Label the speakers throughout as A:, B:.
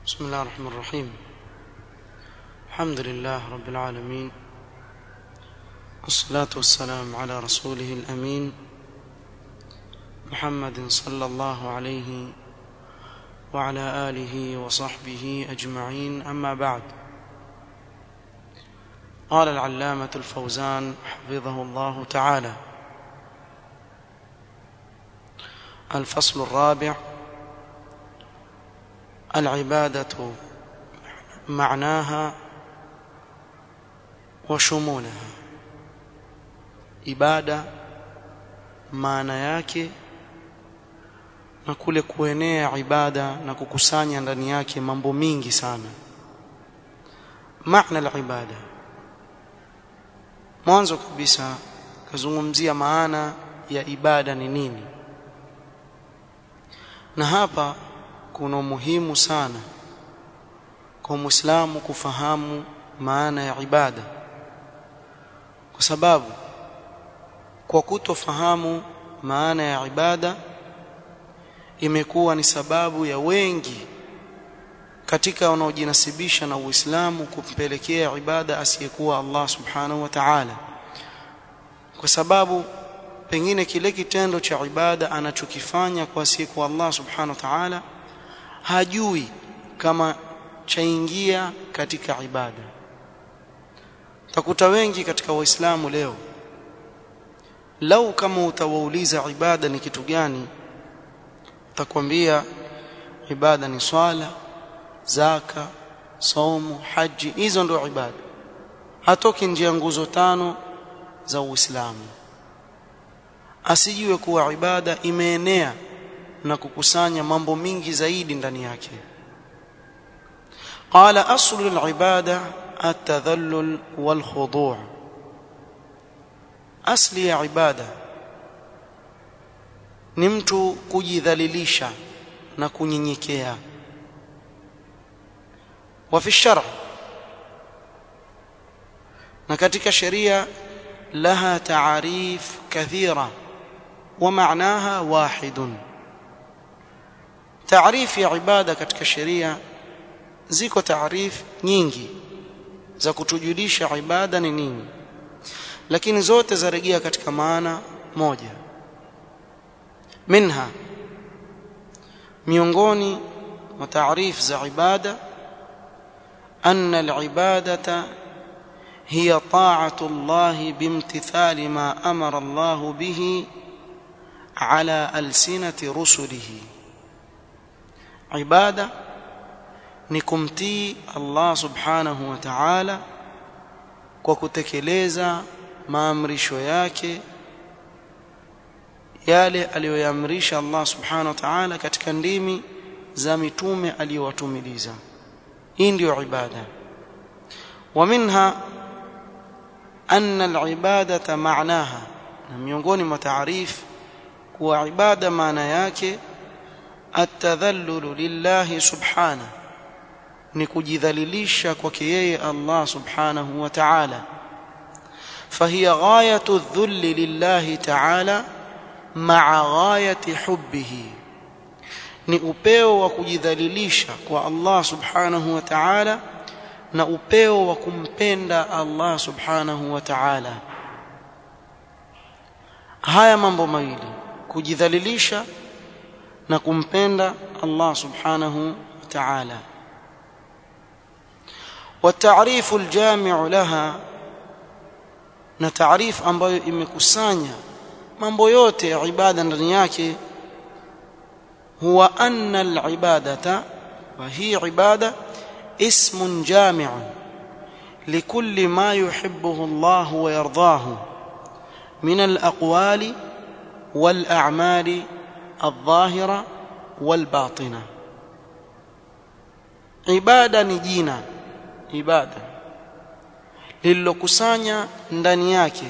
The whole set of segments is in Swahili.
A: بسم الله الرحمن الرحيم الحمد لله رب العالمين والصلاة والسلام على رسوله الأمين محمد صلى الله عليه وعلى آله وصحبه أجمعين أما بعد قال العلامة الفوزان حفظه الله تعالى الفصل الرابع العبادة معناها وشمولها ibada maana yake na kule kuenea ibada na kukusanya ndani yake mambo mingi sana maana la ibada mwanzo kabisa kazungumzia maana ya ibada ni nini na hapa kuna umuhimu sana kwa Muislamu kufahamu maana ya ibada kwa sababu kwa kutofahamu maana ya ibada imekuwa ni sababu ya wengi katika wanaojinasibisha na Uislamu kumpelekea ibada asiyekuwa Allah Subhanahu wa Ta'ala kwa sababu pengine kile kitendo cha ibada anachokifanya kwa asiyekuwa Allah Subhanahu wa Ta'ala hajui kama chaingia katika ibada takuta wengi katika waislamu leo lau kama utawauliza ibada ni kitu gani utakwambia ibada ni swala zaka saumu haji hizo ndio ibada hatoki nje ya nguzo tano za Uislamu asijue kuwa ibada imeenea na kukusanya mambo mingi zaidi ndani yake قال اصل العباده التذلل والخضوع asli ya ibada ni mtu kujidhalilisha na kunyenyekea wa fi shar' na katika sheria laha ta'arif kathira wa ma'naha wahidun ta'rif ya ibada katika sheria ziko taarif nyingi za kutujulisha ibada ni nini lakini zote zarejea katika maana moja minha miongoni mwa taarif za ibada anna al-ibadata hiya ta'atu Allah bimtithali ma amara Allah bihi ala alsinati rusulihi ibada ni kumtii Allah subhanahu wa ta'ala kwa kutekeleza maamrisho yake yale aliyoyaamrisha Allah subhanahu wa ta'ala katika ndimi za mitume aliyowatumiliza hii ndiyo ibada wa minha anna al-ibadata ma'naha na miongoni mwa taarif kuwa ibada maana yake at-tadhallulu lillahi subhanahu ni kujidhalilisha kwake yeye Allah subhanahu wa ta'ala فهي غايه الذل لله تعالى مع غايه حبه ni upeo wa kujidhalilisha kwa Allah subhanahu wa ta'ala na upeo wa kumpenda Allah subhanahu wa ta'ala haya mambo mawili kujidhalilisha na kumpenda Allah subhanahu wa ta'ala والتعريف الجامع لها na taarif ambayo imekusanya mambo yote ya ibada ndani yake huwa anna al-ibadata wa hi ibada ismun jami'un likulli ma yuhibbuhu Allah wa yardahu min al-aqwali wal-a'mali adh-dhahira wal-batina ibada ni jina ibada lililokusanya ndani yake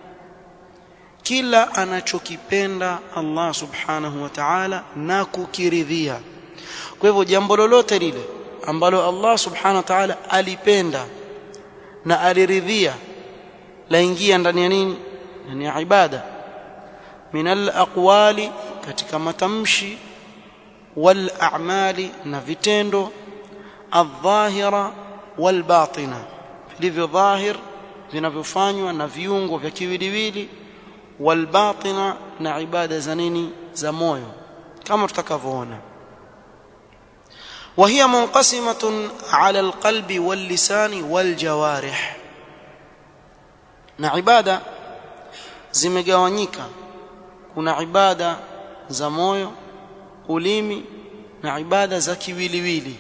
A: kila anachokipenda Allah subhanahu wa ta'ala na kukiridhia kwa hivyo jambo lolote lile ambalo Allah subhanahu wa ta'ala alipenda na aliridhia laingia ndani ya nini ndani ya ibada min al-aqwali katika matamshi wal a'mali na vitendo adh-dhahira wal-batina vilivyo dhahir vinavyofanywa na viungo vya kiwiliwili wal-batina na ibada za nini za moyo kama tutakavyoona وهي منقسمة على القلب واللسان والجوارح na ibada zimegawanyika kuna ibada za moyo ulimi na ibada za kiwiliwili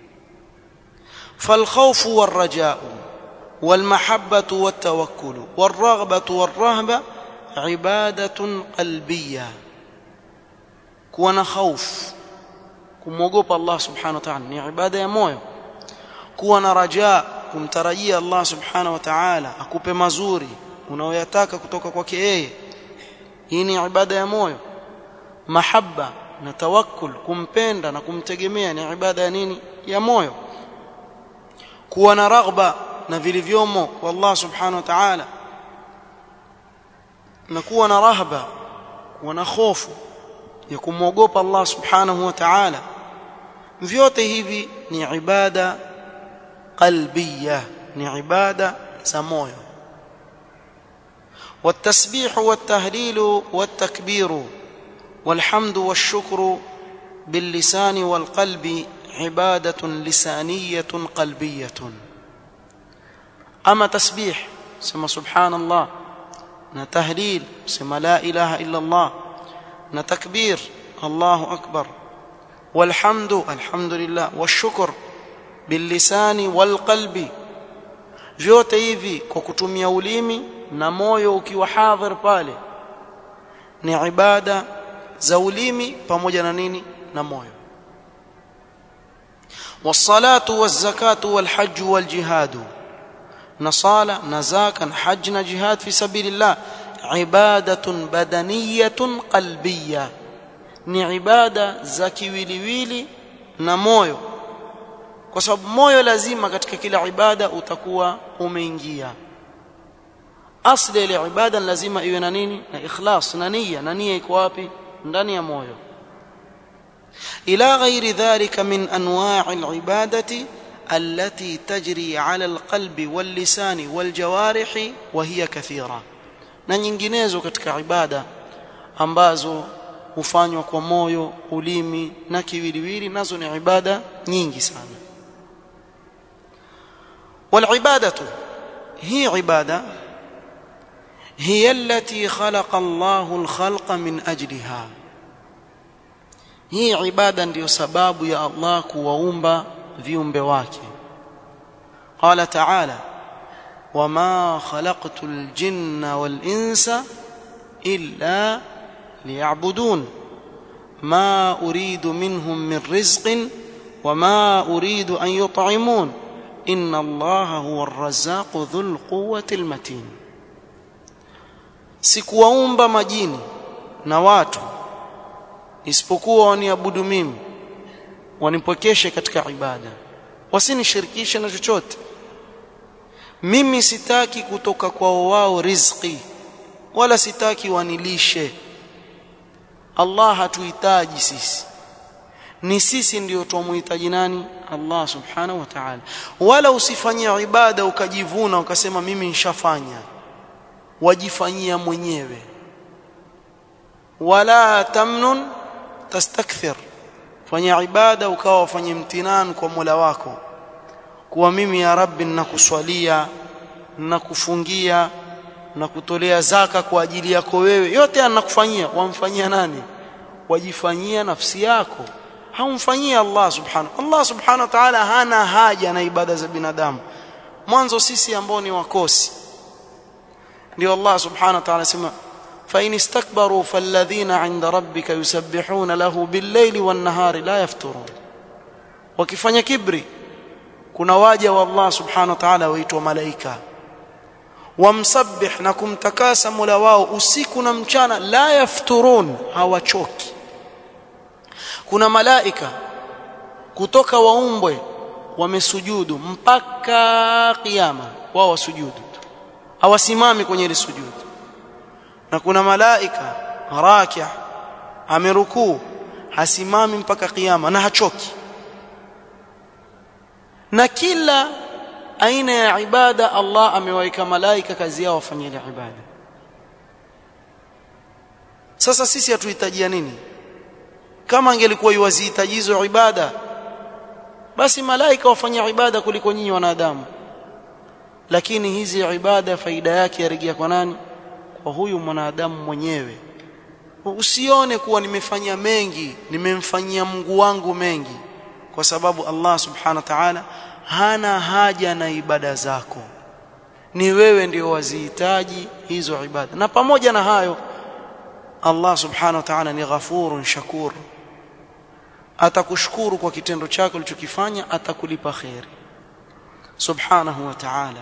A: فالخوف والرجاء والمحبة والتوكل والرغبة والرهبة عبادة قلبية كون خوف kumwogopa Allah subhanahu wa ta'ala ni ibada ya moyo kuwa na raja kumtarajia Allah subhanahu wa ta'ala akupe mazuri unaoyataka kutoka kwake yeye hii ni ibada ya moyo mahabba na tawakkul kumpenda na kumtegemea ni ibada ya nini ya moyo kuwa na raghba na vilivyomo kwa Allah subhanahu wa ta'ala na kuwa na rahba kuwa na hofu ya kumwogopa Allah subhanahu wa ta'ala vyote hivi ni ibada qalbiyya ni ibada za moyo والتسبيح والتهليل والتكبير والحمد والشكر باللسان والقلب عبادة لسانية قلبية أما تسبيح سما سبحان الله نتهليل سما لا إله إلا الله نتكبير الله أكبر والحمد الحمد لله والشكر باللسان والقلب vyote hivi kwa kutumia ulimi na moyo ukiwa hadhir pale ni ibada za ulimi pamoja na nini na moyo والصلاه والزكاه والحج والجهاد نصاله نزاكا حج جهاد في سبيل الله عباده بدنيه قلبيه ni ibada za kiwiliwili na moyo kwa sababu moyo lazima katika kila ibada utakuwa umeingia asli ile ibada lazima iwe na nini na ikhlas na nia na nia iko wapi ndani ya moyo ila ghairi dhalika min anwa' al-ibadati التي تجري على القلب واللسان والجوارح وهي كثيرة na nyinginezo katika ibada ambazo hufanywa kwa moyo ulimi na kiwiliwili nazo ni ibada nyingi sana والعباده هي عباده هي التي خلق الله الخلق من اجلها hii ibada ndiyo sababu ya Allah kuwaumba viumbe wake qala ta'ala wama khalaqtul jinna wal insa illa liya'budun ma uridu minhum min rizqin wama uridu an yut'imun inna Allaha huwa ar-razzaqu dhul quwwati al-matin sikuwaumba majini na watu isipokuwa waniabudu mimi wanipokeshe katika ibada wasinishirikishe na chochote mimi sitaki kutoka kwao wao riziki wala sitaki wanilishe Allah hatuhitaji sisi ni sisi ndio tumuhitaji nani Allah subhanahu wa ta'ala wala usifanyie ibada ukajivuna ukasema mimi nishafanya wajifanyia mwenyewe wala tamnun tastakthir fanya ibada ukawa wafanye mtinan kwa Mola wako kuwa mimi ya Rabbi ninakuswalia ninakufungia na kutolea zaka kwa ajili yako wewe yote anakufanyia wamfanyia nani wajifanyia nafsi yako haumfanyia Allah subhanahu Allah subhanahu wa ta'ala hana haja na ibada za binadamu mwanzo sisi ambao ni wakosi ndio Allah subhanahu wa ta'ala sema فإن استكبروا فالذين عند ربك يسبحون له بالليل والنهار لا يفترون wakifanya kibri kuna waja wa Allah subhanahu wa ta'ala waitwa malaika wamsabbih na kumtakasa Mola wao usiku na mchana la yafturun hawachoki kuna malaika kutoka waumbwe wamesujudu mpaka kiyama wao wasujudu hawasimami kwenye ile sujudu na kuna malaika rakia amerukuu hasimami mpaka kiyama na hachoki na kila aina ya ibada Allah amewaika malaika kazi yao wafanye ile ibada sasa sisi hatuhitajia nini kama angelikuwa yuwazihitaji hizo ibada basi malaika wafanya ibada kuliko nyinyi wanadamu lakini hizi ibada faida yake yarejea kwa nani kwa huyu mwanadamu mwenyewe usione kuwa nimefanya mengi nimemfanyia Mungu wangu mengi kwa sababu Allah subhanahu wa ta'ala hana haja na ibada zako ni wewe ndio wazihitaji hizo ibada na pamoja na hayo Allah subhanahu wa ta'ala ni ghafurun shakur atakushukuru kwa kitendo chako ulichokifanya atakulipa khairi subhanahu wa ta'ala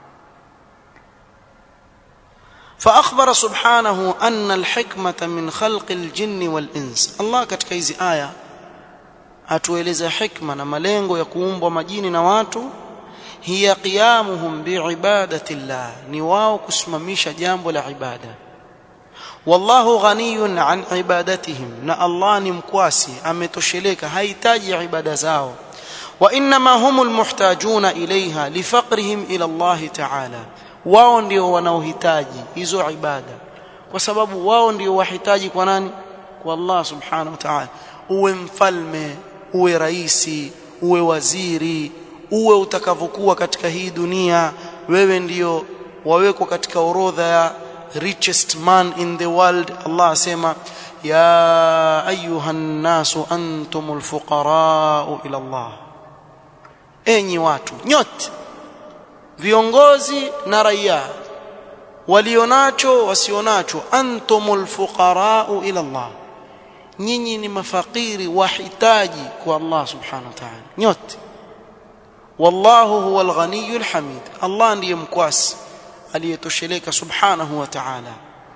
A: فأخبر سبحانه أن الحكمة من خلق الجن والإنس الله katika hizi aya atueleza hikma na malengo ya kuumbwa majini na watu hiya qiyamuhum biibadati llah ni wao kusimamisha jambo la ibada wallahu ghaniyun an ibadatihim na Allah ni mkwasi ametosheleka hahitaji ibada zao wa inma humul muhtajuna ilaiha lifaqrihim ila Allah ta'ala wao ndio wanaohitaji hizo ibada kwa sababu wao ndio wahitaji kwa nani kwa Allah subhanahu wa ta'ala uwe mfalme uwe raisi uwe waziri uwe utakavyokuwa katika hii dunia wewe ndio wawekwa katika orodha ya richest man in the world Allah asema ya ayuhan nasu antumul fuqara ila Allah enyi watu nyote viongozi na raia walionacho wasionacho antumul fuqara ila Allah nyinyi ni mafakiri wahitaji kwa Allah subhanahu wa ta'ala nyote wallahu huwal ghaniyul hamid Allah ndiye mkwasi aliyetosheleka subhanahu wa ta'ala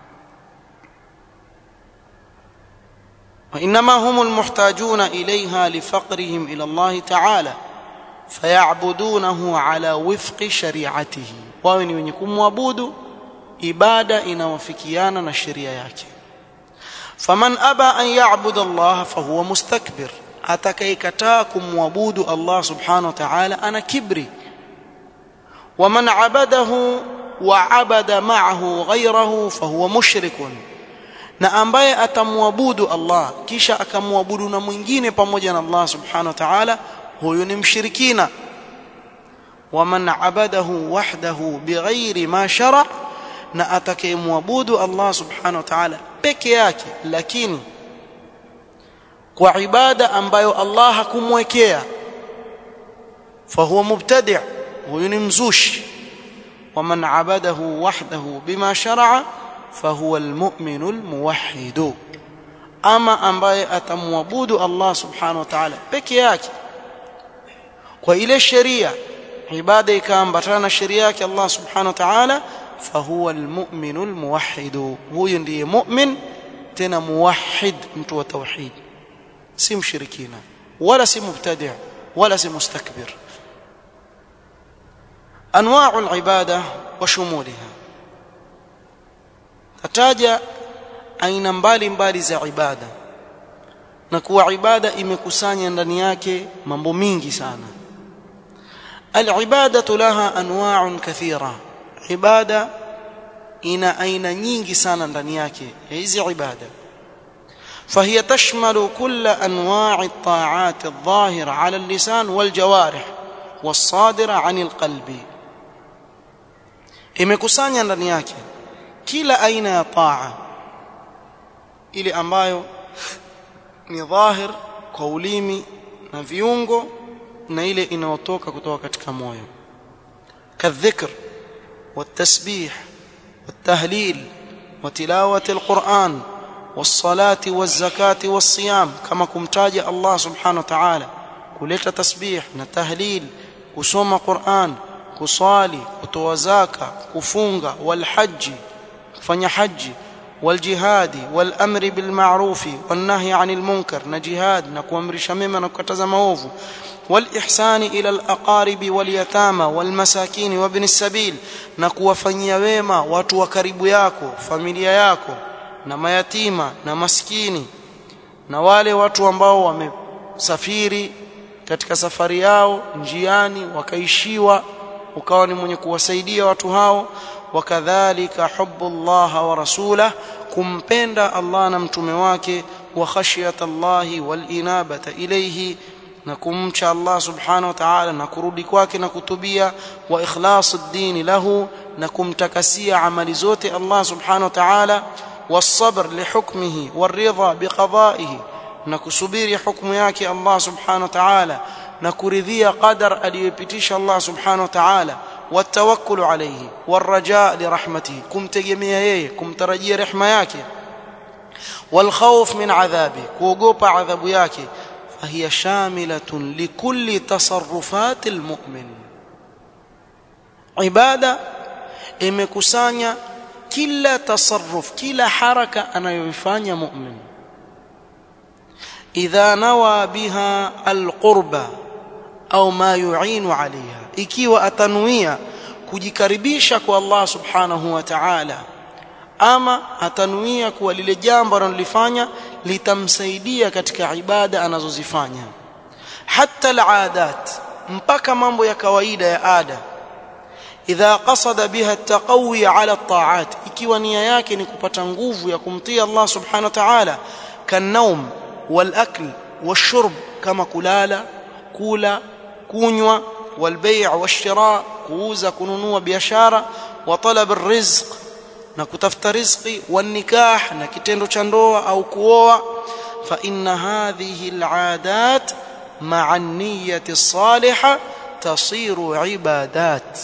A: وانما هم المحتاجون اليها لفقرهم الى الله تعالى فيعبدونه على وفق شريعته wao ni wenye kumwabudu ibada inawafikiana na sheria yake faman aba an ya'budu Allah fahuwa mustakbir atakayekataa kumwabudu Allah subhanahu wa ta'ala ana kibri waman abadahu wa abada ma'ahu ghayrahu fahuwa mushrikun na ambaye atamwabudu Allah kisha akamwabudu na mwingine pamoja na Allah subhanahu wa ta'ala huyo ni mshirikina waman abadahu wahdahu bighairi ma shara na atakayemwabudu Allah subhanahu wa ta'ala peke yake lakini kwa ibada ambayo Allah hakumwekea fahuwa mubtadi' huyo ni mzushi waman abadahu wahdahu bima shar'a fahuwa almu'minu almuwahhid ama ambaye atamwabudu Allah subhanahu wa ta'ala peke yake kwa ile sheria ibada ikaambatana na sheria yake Allah subhanahu wa ta'ala fahuwa almu'minu almuwahhid huyo ndiye mu'min tena muwahhid mtu wa tauhid si mshirikina wala si mubtadi' wala si mustakbir انواع العباده وشمولها tataja aina mbalimbali za ibada na kuwa ibada imekusanya ndani yake mambo mingi sana alibadatu laha anwa'un kathira ibada ina aina nyingi sana ndani yake hizi ibada فهي تشمل كل انواع الطاعات الظاهره على اللسان والجوارح والصادره عن القلب imekusanya ndani yake kila aina ya taa ile ambayo ni dhahir kwa ulimi na viungo na ile inayotoka kutoka katika moyo kadhikr والتسبيح والتهليل وتلاوه القران والصلاه والزكاه والصيام كما كمتاج الله سبحانه وتعالى kuleta tasbih na tahlil kusoma Qur'an kusali kutoa zaka kufunga walhaji kufanya haji waljihadi walamri bilma'rufi wannahi 'anil munkar na jihad na kuamrisha mema na kukataza maovu والإحسان إلى الأقارب واليتامى والمساكين وابن السبيل na kuwafanyia wema watu wa karibu yako familia yako na mayatima na maskini na wale watu ambao wamesafiri katika safari yao njiani wakaishiwa ukawa ni mwenye kuwasaidia watu hao wakadhalika hubbullah wa rasulah kumpenda Allah na mtume wake wa khashyat Allah wal inabata ilayhi na kumcha Allah subhanahu wa ta'ala na kurudi kwake na kutubia wa ikhlas ad-din lahu na kumtakasia amali zote Allah subhanahu wa ta'ala والصبر لحكمه والرضا بقضائه na kusubiri hukumu yake Allah subhanahu wa ta'ala na kuridhia qadar aliyopitisha Allah subhanahu wa ta'ala watawakkulu alayhi warajaa lirahmatihi kumtegemea yeye kumtarajia rehema yake والخوف من عذابه kuogopa adhabu yake فهي شاملة لكل تصرفات المؤمن عبادة imekusanya kila tasarruf kila haraka anayoifanya mu'min idha nawa biha alqurba au ma yu'inu alaiha ikiwa atanuia kujikaribisha kwa Allah subhanahu wa ta'ala ama atanuia kuwa lile jambo analolifanya litamsaidia katika ibada anazozifanya hatta alaadat mpaka mambo ya kawaida ya ada idha qasada biha at-taqawi ala at-ta'at ikiwa nia yake ni kupata nguvu ya kumtii Allah subhanahu wa ta'ala kanaum wal-akl wash-shurb kama kulala kula kunywa wal-bay' wash-shira kuuza kununua biashara wa talab ar-rizq na kutafuta riziki wanikah na kitendo cha ndoa au kuoa fa inna hadhihi al'adat ma'a an-niyyati as-salihah tasiru ibadat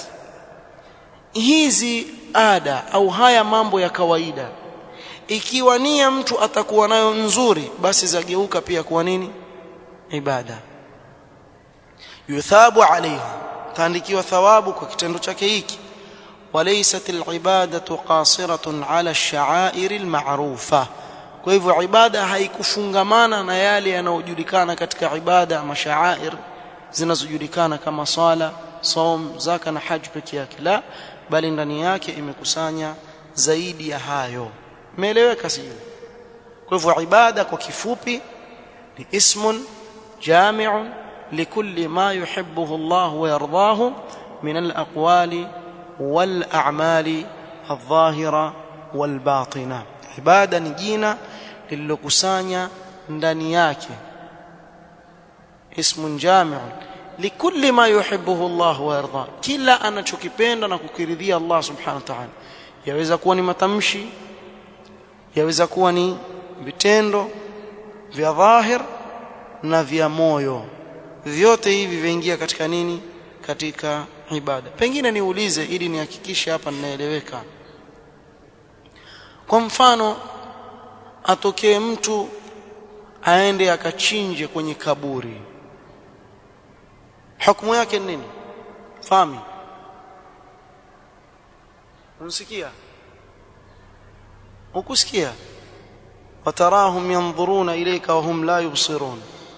A: hizi ada au haya mambo ya kawaida ikiwa nia mtu atakuwa nayo nzuri basi zageuka pia kuwa nini ibada yuthabu alaiha taandikiwa thawabu kwa kitendo chake hiki وليست العبادة قاصرة على الشعائر المعروفة kwa hivyo ibada haikufungamana na yale yanayojulikana katika ibada mashaa'ir zinazojulikana kama sala saum zaka na haji peke yake la bali ndani yake imekusanya zaidi ya hayo umeeleweka sio kwa hivyo ibada kwa kifupi ni ismun jami'un likulli ma yuhibbuhu Allah wa yardahu min al-aqwali والاعمال الظاهره والباطنه ibada ni jina lililokusanya ndani yake ismun jami'un likulli ma yuhibbuhu Allah wa yarda kila anachokipenda na kukiridhia Allah subhanahu wa ta'ala yaweza kuwa ni matamshi yaweza kuwa ni vitendo vya dhahir na vya moyo vyote hivi viingia katika nini katika ibada pengine niulize ili nihakikishe hapa ninaeleweka kwa mfano atokee mtu aende akachinje kwenye kaburi hukumu yake ni nini fami unsikia ukusikia watarahum yanzuruna ilayka wa hum la yubsirun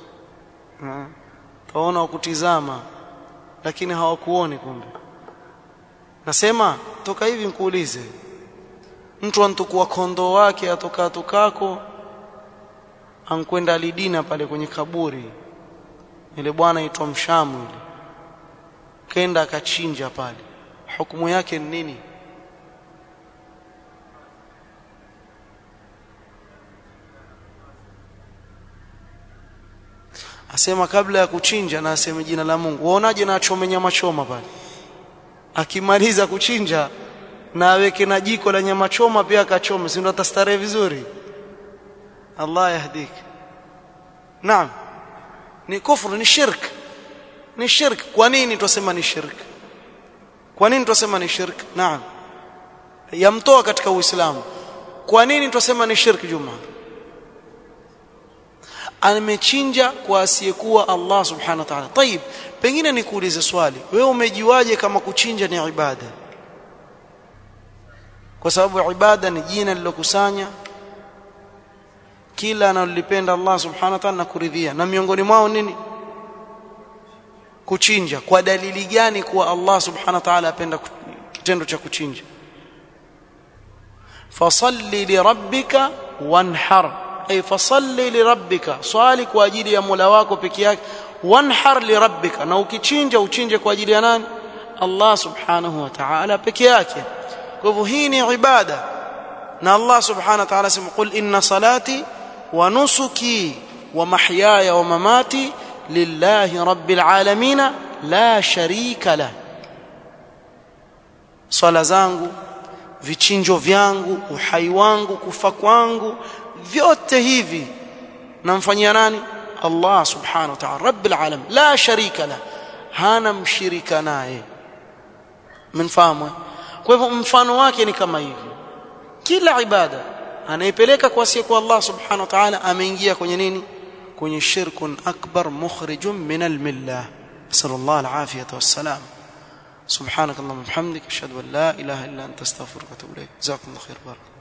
A: taona wakutizama lakini hawakuoni kumbe nasema toka hivi nikuulize mtu antukua kondoo wake atoka tukako ankwenda alidina pale kwenye kaburi ile bwana aitwa mshamu ile kenda akachinja pale hukumu yake ni nini asema kabla ya kuchinja na aseme jina la Mungu waonaje na achome nyama choma pale akimaliza kuchinja na aweke na jiko la nyama choma pia akachome si ndo atastarehe vizuri Allah yahdik naam ni kufru ni shirk ni shirk kwa nini tusema ni shirk kwa nini tusema ni shirk naam yamtoa katika uislamu kwa nini tusema ni shirk juma amechinja kwa asiyekuwa Allah subhanahu wa ta'ala. Tayib, pengine nikuulize swali. Wewe umejiwaje kama kuchinja ni ibada? Kwa sababu ibada ni jina lilokusanya kila analolipenda Allah subhanahu wa ta'ala na kuridhia. Na miongoni mwao nini? Kuchinja. Kwa dalili gani kuwa Allah subhanahu wa ta'ala apenda kitendo cha kuchinja? Fasalli lirabbika wanhar ay fasalli lirabbika swali kwa ajili ya Mola wako peke yake wanhar li rabbika na ukichinja uchinje kwa ajili ya nani Allah subhanahu wa ta'ala peke yake kwa hivyo hii ni ibada na Allah subhanahu wa ta'ala sema qul inna salati wa nusuki wa mahyaya wa mamati lillahi rabbil alamin la sharika la swala zangu vichinjo vyangu uhai wangu kufa kwangu vyote hivi namfanyia nani Allah subhanahu wa ta'ala rabbil alamin la sharika la hana mshirika naye mnafahamu kwa hivyo mfano wake ni kama hivi kila ibada anaipeleka kwa siku kwa Allah subhanahu wa ta'ala ameingia kwenye nini kwenye shirkun akbar mukhrijun min almillah sallallahu alafiyata wassalam سبحانك اللهم وبحمدك اشهد ان لا اله الا انت استغفرك واتوب اليك جزاكم الله خير بارك